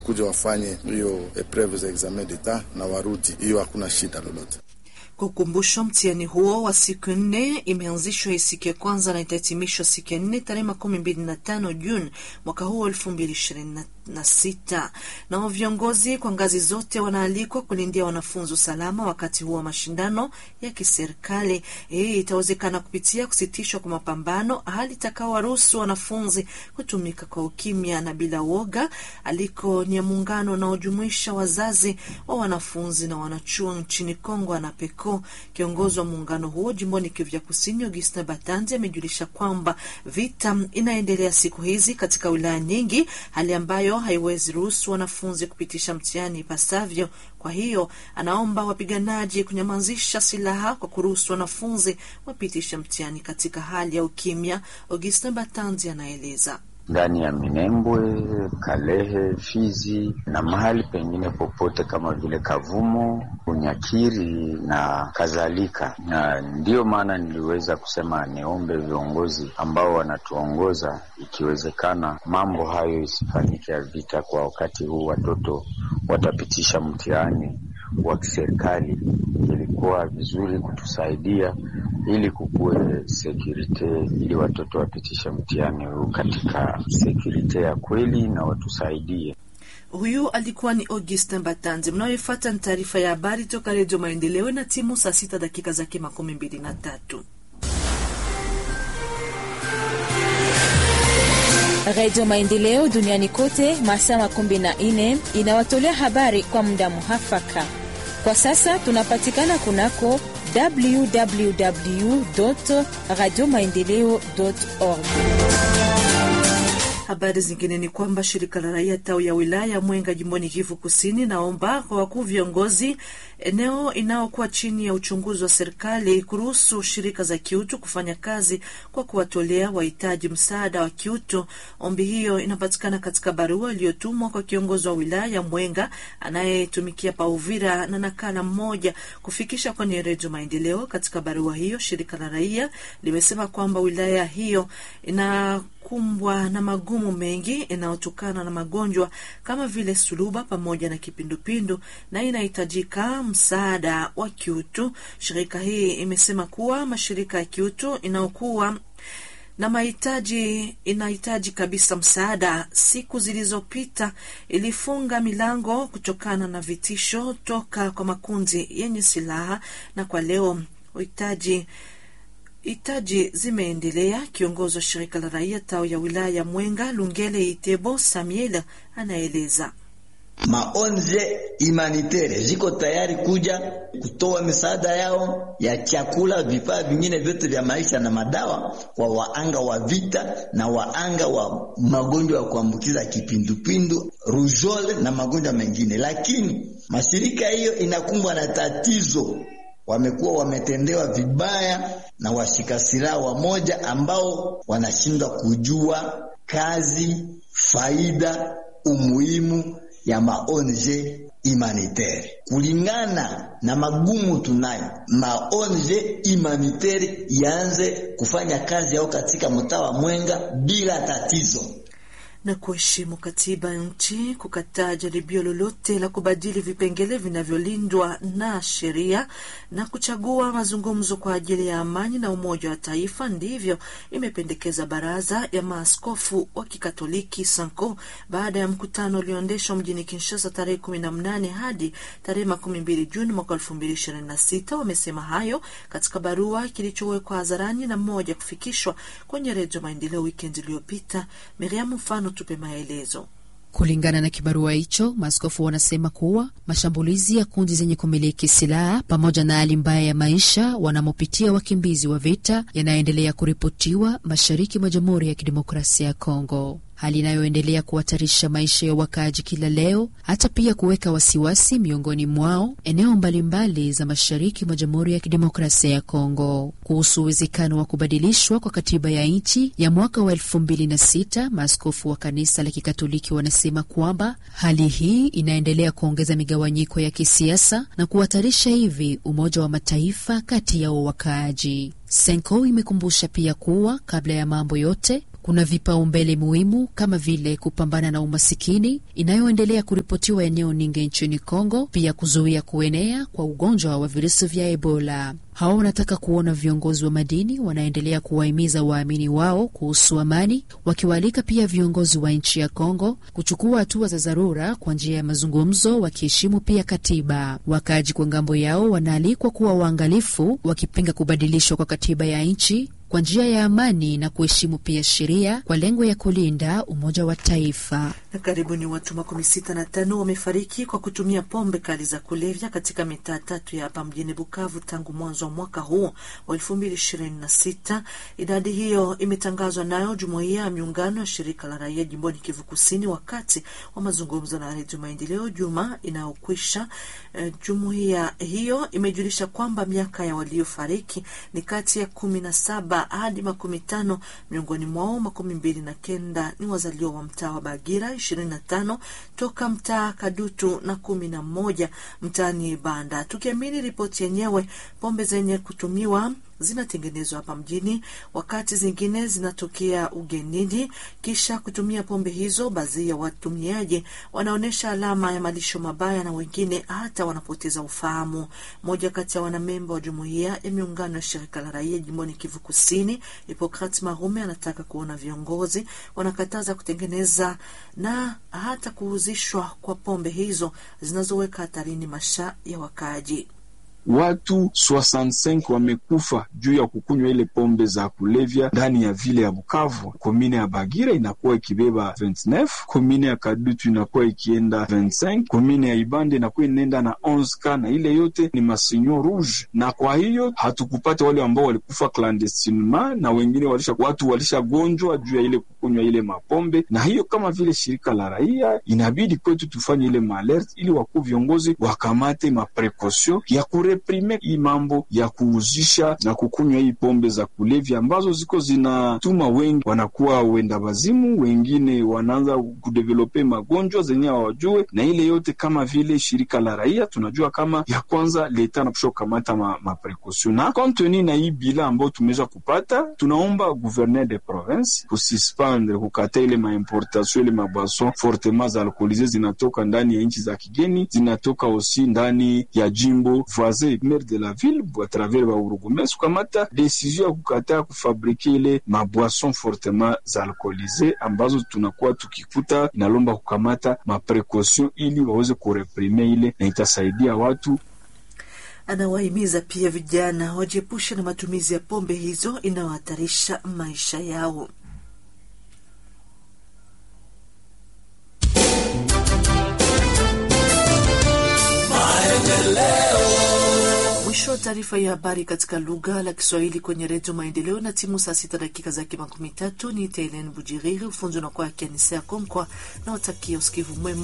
kuja wafanye hiyo epreve za examen d'etat na warudi, hiyo hakuna shida lolote. Kwa ukumbusho, mtihani huo wa siku nne imeanzishwa siku ya kwanza na itahitimishwa siku ya nne tarehe makumi mbili na tano Juni mwaka huu elfu mbili ishirini na sita. Nao viongozi kwa ngazi zote wanaalikwa kulindia wanafunzi usalama wakati huo wa mashindano ya kiserikali. Hii itawezekana kupitia kusitishwa kwa mapambano, hali itakaowaruhusu wanafunzi kutumika kwa ukimya na bila woga. Aliko ni ya muungano unaojumuisha wazazi wa wanafunzi na wanachuo nchini Kongo anapeko. Kiongozi wa muungano huo jimboni Kivu ya Kusini, Augustin Batanzi, amejulisha kwamba vita inaendelea siku hizi katika wilaya nyingi, hali ambayo haiwezi ruhusu wanafunzi kupitisha mtihani ipasavyo. Kwa hiyo anaomba wapiganaji kunyamazisha silaha kwa kuruhusu wanafunzi wapitisha mtihani katika hali ya ukimya. Augustin Batanzi anaeleza ndani ya Minembwe, Kalehe, Fizi na mahali pengine popote kama vile Kavumo, Unyakiri na kadhalika. Na ndiyo maana niliweza kusema niombe viongozi ambao wanatuongoza, ikiwezekana mambo hayo isifanyike ya vita kwa wakati huu. Watoto watapitisha mtihani wa kiserikali, ilikuwa vizuri kutusaidia ili kukuwe sekurite, ili watoto wapitishe mtihani huu katika sekurite ya kweli na watusaidie. Huyu alikuwa ni Augustin Batanzi. Mnayoifuata ni taarifa ya habari toka Redio Maendeleo na timu saa sita dakika zake makumi mbili na tatu. Redio Maendeleo duniani kote masaa makumi na nne inawatolea habari kwa muda muhafaka. Kwa sasa tunapatikana kunako www radio maendeleo org. Habari zingine ni kwamba shirika la raia tawi ya wilaya Mwenga jimboni Kivu Kusini naomba kwa wakuu viongozi eneo inayokuwa chini ya uchunguzi wa serikali kuruhusu shirika za kiutu kufanya kazi kwa kuwatolea wahitaji msaada wa kiutu. Ombi hiyo inapatikana katika barua iliyotumwa kwa kiongozi wa wilaya ya Mwenga anayetumikia pa Uvira na nakala mmoja kufikisha kwenye Redio Maendeleo. Katika barua hiyo, shirika la raia limesema kwamba wilaya hiyo ina kumbwa na magumu mengi inayotokana na magonjwa kama vile suluba pamoja na kipindupindu na inahitajika msaada wa kiutu. Shirika hii imesema kuwa mashirika ya kiutu inayokuwa na mahitaji inahitaji kabisa msaada. Siku zilizopita ilifunga milango kutokana na vitisho toka kwa makundi yenye silaha, na kwa leo uhitaji hitaji zimeendelea. Kiongozi wa shirika la raia tawi ya wilaya ya Mwenga Lungele Itebo Samuel anaeleza maonje humanitaire ziko tayari kuja kutoa misaada yao ya chakula, vifaa vingine vyote vya maisha na madawa kwa waanga wa vita na waanga wa magonjwa ya kuambukiza kipindupindu, rujole na magonjwa mengine, lakini mashirika hiyo inakumbwa na tatizo wamekuwa wametendewa vibaya na washika silaha wamoja ambao wanashindwa kujua kazi, faida, umuhimu ya maonje humanitaire. Kulingana na magumu tunayo, maonje humanitaire yaanze kufanya kazi yao katika mtaa wa Mwenga bila tatizo na kuheshimu katiba ya nchi, kukataa jaribio lolote la kubadili vipengele vinavyolindwa na sheria na kuchagua mazungumzo kwa ajili ya amani na umoja wa taifa. Ndivyo imependekeza baraza ya maaskofu wa Kikatoliki Sanko baada ya mkutano ulioendeshwa mjini Kinshasa tarehe kumi na mnane hadi tarehe makumi mbili Juni mwaka elfu mbili ishirini na sita. Wamesema hayo katika barua kilichowekwa hadharani na mmoja kufikishwa kwenye Redio Maendeleo wikendi iliyopita. Miriam Mfano tupe maelezo. Kulingana na kibarua hicho, maaskofu wanasema kuwa mashambulizi ya kundi zenye kumiliki silaha pamoja na hali mbaya ya maisha wanamopitia wakimbizi wa vita yanayoendelea kuripotiwa mashariki mwa Jamhuri ya Kidemokrasia ya Kongo, hali inayoendelea kuhatarisha maisha ya wakaaji kila leo, hata pia kuweka wasiwasi miongoni mwao eneo mbalimbali za mashariki mwa Jamhuri ya Kidemokrasia ya Kongo. Kuhusu uwezekano wa kubadilishwa kwa katiba ya nchi ya mwaka wa elfu mbili na sita, maaskofu wa kanisa la Kikatoliki wanasema kwamba hali hii inaendelea kuongeza migawanyiko ya kisiasa na kuhatarisha hivi Umoja wa Mataifa kati yao wakaaji. Senko imekumbusha pia kuwa kabla ya mambo yote Kuna vipaumbele muhimu kama vile kupambana na umasikini inayoendelea kuripotiwa eneo Ninge nchini Kongo, pia kuzuia kuenea kwa ugonjwa wa virusi vya Ebola. Hawa wanataka kuona viongozi wa madini wanaendelea kuwahimiza waamini wao kuhusu amani, wakiwaalika pia viongozi wa nchi ya Kongo kuchukua hatua za dharura kwa njia ya mazungumzo, wakiheshimu pia katiba. Wakaaji kwa ngambo yao wanaalikwa kuwa waangalifu, wakipinga kubadilishwa kwa katiba ya nchi kwa njia ya amani na kuheshimu pia sheria kwa lengo ya kulinda umoja wa taifa. Na karibuni watu makumi sita na tano wamefariki kwa kutumia pombe kali za kulevya katika mitaa tatu ya hapa mjini Bukavu tangu mwanzo wa mwaka huu wa elfu mbili ishirini na sita. Idadi hiyo imetangazwa nayo jumuiya ya miungano ya shirika la raia jimboni Kivu Kusini wakati wa mazungumzo na Redio Maendeleo juma inayokwisha. Uh, jumuiya hiyo imejulisha kwamba miaka ya waliofariki ni kati ya kumi na saba hadi makumi tano. Miongoni mwao makumi mbili na kenda ni wazaliwa wa mtaa wa Bagira, ishirini na tano toka mtaa Kadutu na kumi na moja mtaani Banda. Tukiamini ripoti yenyewe, pombe zenye kutumiwa zinatengenezwa hapa mjini, wakati zingine zinatokea ugenini. Kisha kutumia pombe hizo, baadhi ya watumiaji wanaonyesha alama ya malisho mabaya na wengine hata wanapoteza ufahamu. Mmoja kati ya wanamemba wa jumuiya ya miungano ya shirika la raia jimboni Kivu Kusini, Hipokrat Marume, anataka kuona viongozi wanakataza kutengeneza na hata kuuzishwa kwa pombe hizo zinazoweka hatarini maisha ya wakaaji. Watu 65 wamekufa juu ya kukunywa ile pombe za kulevya ndani ya vile ya Bukavu. Komine ya Bagira inakuwa ikibeba 29, komine ya Kadutu inakuwa ikienda 25, komine ya Ibande inakuwa inaenda na 11 na ile yote ni masinyo rouge. Na kwa hiyo hatukupata wale ambao walikufa clandestinement na wengine walisha, watu walishagonjwa juu ya ile kukunywa ile mapombe. Na hiyo kama vile shirika la raia inabidi kwetu tufanye ile maalert ili wakuu viongozi wakamate maprekosio ya reprime hii mambo ya kuuzisha na kukunywa hii pombe za kulevya ambazo ziko zinatuma wengi wanakuwa wenda wazimu, wengine wanaanza kudevelope magonjwa zenye hawajue. Na ile yote kama vile shirika la raia tunajua kama ya kwanza leta napusha kukamata ma, maprekaution na konteni na hii bila ambayo tumeweza kupata, tunaomba gouverneur de province kususpendre kukata ile maimportation ile mabwason fortement za alkoolize zinatoka ndani ya nchi za kigeni, zinatoka osi ndani ya jimbo voisin maire de la ville a travers ba urugumes kukamata decision ya kukataa kufabrike ile mabwason fortement za alkoolize ambazo tunakuwa tukikuta, inalomba kukamata maprekaution ili waweze kureprime ile na itasaidia watu. Anawahimiza pia vijana wajiepushe na matumizi ya pombe hizo inayohatarisha maisha yao. Mwisho wa taarifa ya habari katika lugha la Kiswahili kwenye Redio Maendeleo na timu saa sita dakika zake makumi tatu. Ni Telen Bujiriri, ufunzi unakuwa akianisea Konkwa na watakia usikivu mwema.